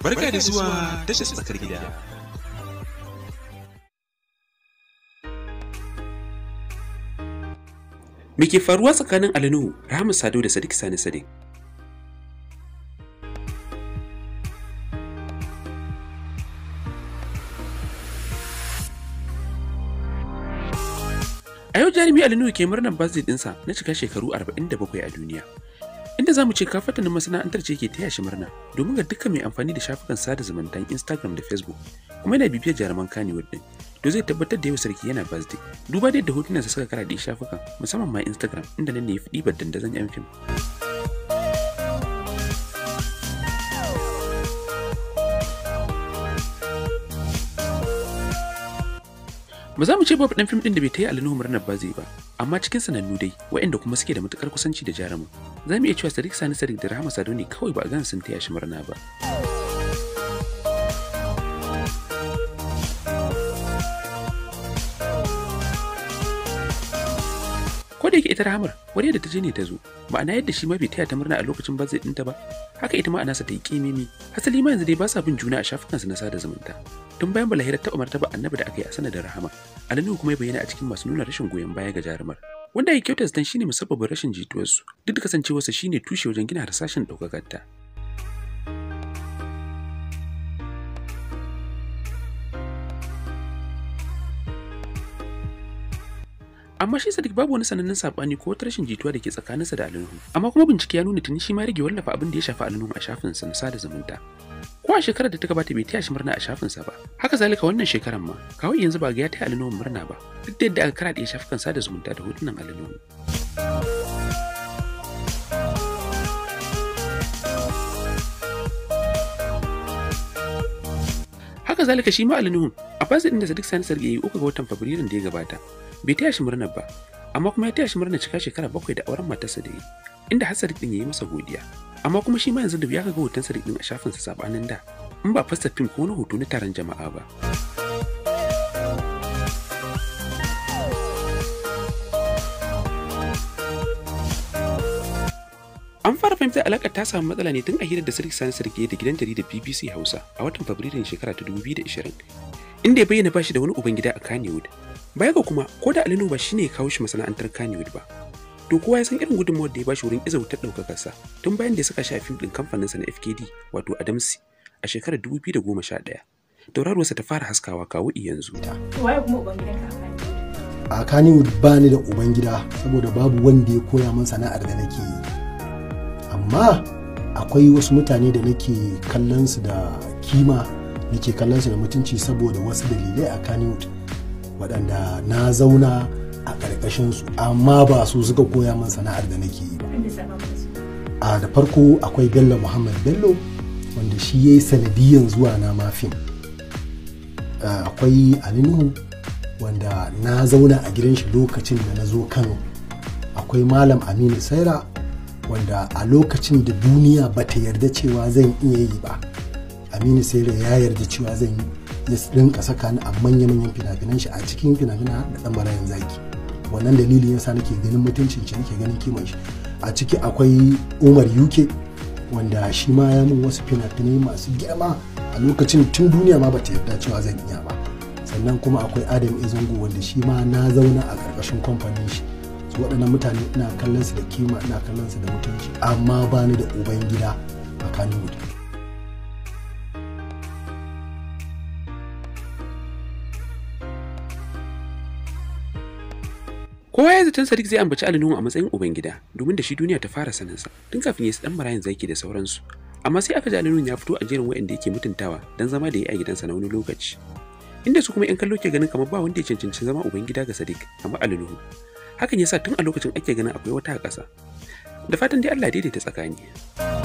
Barka da zuwa tashar tsakar gida. Me ke faruwa tsakanin Ali Nuhu, Rahama Sado da Sadiq Sani Sadiq? A yau jarumi Ali Nuhu ke murnar birthday ɗinsa na cika shekaru 47 a duniya. Inda za mu ce kafatanin masana'antar ce ke taya shi murna domin ga dukkan mai amfani da shafukan sada zumuntan Instagram da Facebook kuma yana bibiyar jaruman Kannywood din. To zai tabbatar da yau sarki yana birthday. Duba da yadda hotunansa suka karaɗe shafukan musamman ma Instagram inda nan ne ya fi ɗibar dandazon 'yan fim. Ba za mu ce babu ɗan fim ɗin da bai ta yi alinuhu murnar bazi ba, amma cikin sanannu dai, waɗanda kuma suke da matuƙar kusanci da jarumin. Za mu iya cewa Sadiq Sani Sadiq da Rahama Sado ne kawai ba a gan sun taya shi murna ba. Ko da yake ita Rahamar, wani da ta je ne ta zo, ma'ana yadda shi ma bai taya ta murna a lokacin bazai ɗinta ba, haka ita ma a nasa ta yi ƙimimi. Hasali ma yanzu dai ba sa bin juna a shafukansu na sada zumunta. tun bayan balahirar taɓa martaba annabi da aka yi a sanadin rahama alinu kuma ya bayyana a cikin masu nuna rashin goyon baya ga jarumar wanda ya kyauta zaton shine musabbabin rashin jituwarsu duk da kasancewarsa shine tushe wajen gina harsashin ɗaukakar ta amma shi Sadiq babu wani sanannen sabani ko wata rashin jituwa da ke tsakaninsa da Alinuhu amma kuma bincike ya nuna tuni shi ma rage wallafa abin da ya shafi Alinuhu a shafinsa na sada zumunta ko a shekarar da ta gabata bai taya shi murna a shafinsa ba haka zalika wannan shekarar ma kawai yanzu ba ga ya taya Alinuhu murna ba duk da yadda aka karaɗe shafukan sada zumunta da hotunan Alinuhu haka zalika shi ma Alinuhu a fasa din da Sadiq Sani Sarki yayi uku ga watan Fabrairun da ya gabata bai taya shi murnar ba amma kuma ya taya shi murnar cika shekara bakwai da auren matarsa da yi inda har Sadiq din yayi masa godiya amma kuma shi ma yanzu da ya ga hoton Sadiq din a shafinsa sabanin da in ba fasta fim ko wani hoto na taron jama'a ba An fara fahimtar alaƙar ta samu matsala ne tun a hirar da Sadiq Sani Sarki da gidan jaridar BBC Hausa a watan Fabrairun shekara ta 2020 inda ya bayyana bashi da wani ubangida a Kannywood baya ga kuma ko da Alinu ba shine ya kawo shi masana'antar Kannywood ba to kowa ya san irin gudunmawar da ya bashi wurin iza wutar ɗaukakar sa tun bayan da ya saka shi a fim ɗin kamfanin sa na FKD wato Adamsi a shekarar 2011 tauraruwarsa ta fara haskawa kawo yanzu waye kuma ubangidanka a Kannywood ba ni da ubangida saboda babu wanda ya koya min sana'ar da nake yi amma akwai wasu mutane da nake kallon su da kima nake kallon su da mutunci saboda wasu dalilai a Kannywood waɗanda na zauna a ƙarƙashin su amma ba su suka koya min sana'ar da nake yi ba a da farko akwai bello muhammad bello wanda shi ya yi sanadiyan zuwa na mafin akwai alinuhu wanda na zauna a gidan shi lokacin da na zo kano akwai malam aminu saira wanda a lokacin da duniya ba ta yarda cewa zan iya yi ba aminu saira ya yarda cewa zan yi ya rinka saka ni a manya-manyan fina-finan shi a cikin fina-finan da dan marayan zaki wannan dalilin yasa nake ganin mutuncin shi nake ganin kiman shi a ciki akwai umar uk wanda shi ma ya min wasu fina-finai masu girma a lokacin tun duniya ma bata yarda cewa zan iya ba sannan kuma akwai adam izango wanda shi ma na zauna a ƙarƙashin kamfanin shi su waɗannan mutane ina kallon su da kima ina kallon su da mutunci amma ba ni da uban gida a kannywood Kowa ya zaton Sadiq zai ambaci Ali Nuhu a matsayin ubangida domin da shi duniya ta fara saninsa tun kafin ya dan marayin zaki da sauransu. Amma sai aka ji Ali Nuhu ya fito a jerin waɗanda yake mutuntawa don zama da ya a gidansa na wani lokaci. Inda su kuma 'yan kallo ke ganin kamar ba wanda ya cancanci zama ubangida ga Sadiq kamar Ali Nuhu. Hakan yasa tun a lokacin ake ganin akwai wata a ƙasa. Da fatan dai Allah daidaita tsakani.